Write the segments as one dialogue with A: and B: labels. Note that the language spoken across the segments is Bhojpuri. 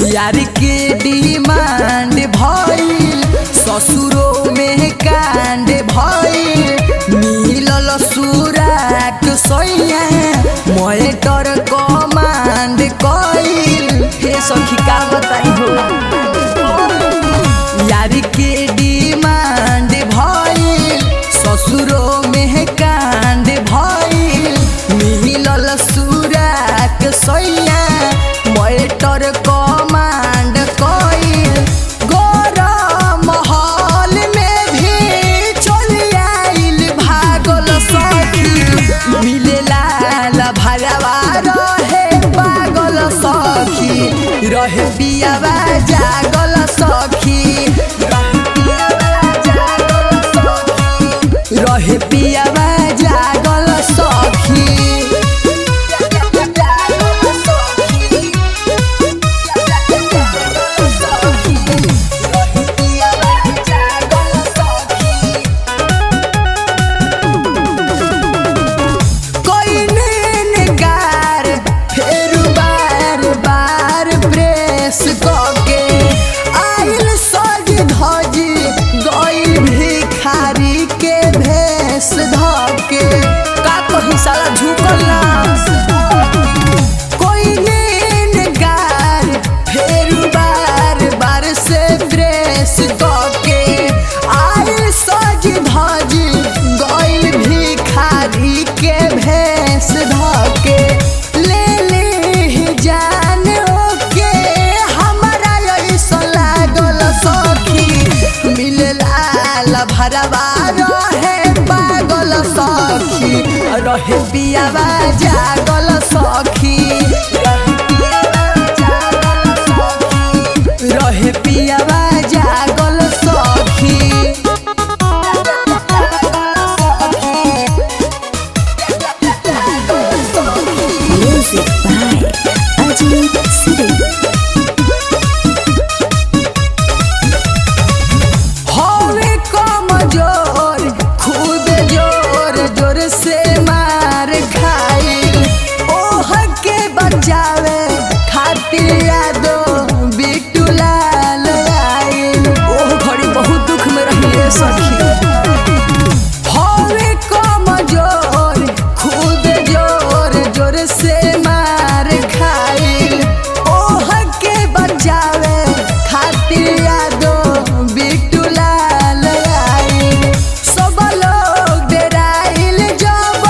A: यार के डिमांड भइल ससुरो में कांड भइल मिलल सुराक सैया मोटर कमांड कइल हे सखी का बताई हो यार के डिमांड भइल ससुरो में कांड भइल मिलल सुराक सैया मोटर कमांड कइल गरम महल में भी चल आइल भागल सखी मिलेला भरवा रहे पागल सखी रहे पियावा जागल सखी रहे पियावा जागल सखी कइने नकार फेर बार बार प्रेस कके आइल सज धजी गइल भिखारी के भेस धके का कही साला झुकल ना कइने नकार फेर बार बार से प्रेस कके आइल सज धजी गइल भिखारी के भेस धके ले ले जान ओके हमारा ऐसा लागल सखी मिलला भरवा रहे पागल सखी रहे पियावा जागल सखी रहे पियावा जागल सखी
B: Music by Ajit Siri.
A: हवे कमजोर खूब जोर जोर से मार खाइल ओह के बचावे खातिर यादो बिट्टू लाल आइल ओह घड़ी बहुत दुख में रहिए सखी हवे कमजोर खूब जोर जोर से मार खाइल ओह के बचावे खातिर यादो बिट्टू लाल आइल सब लोग डेराइल जब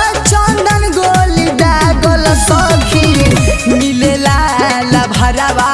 A: चंदन गोली दागल सखी मिलेला भरवा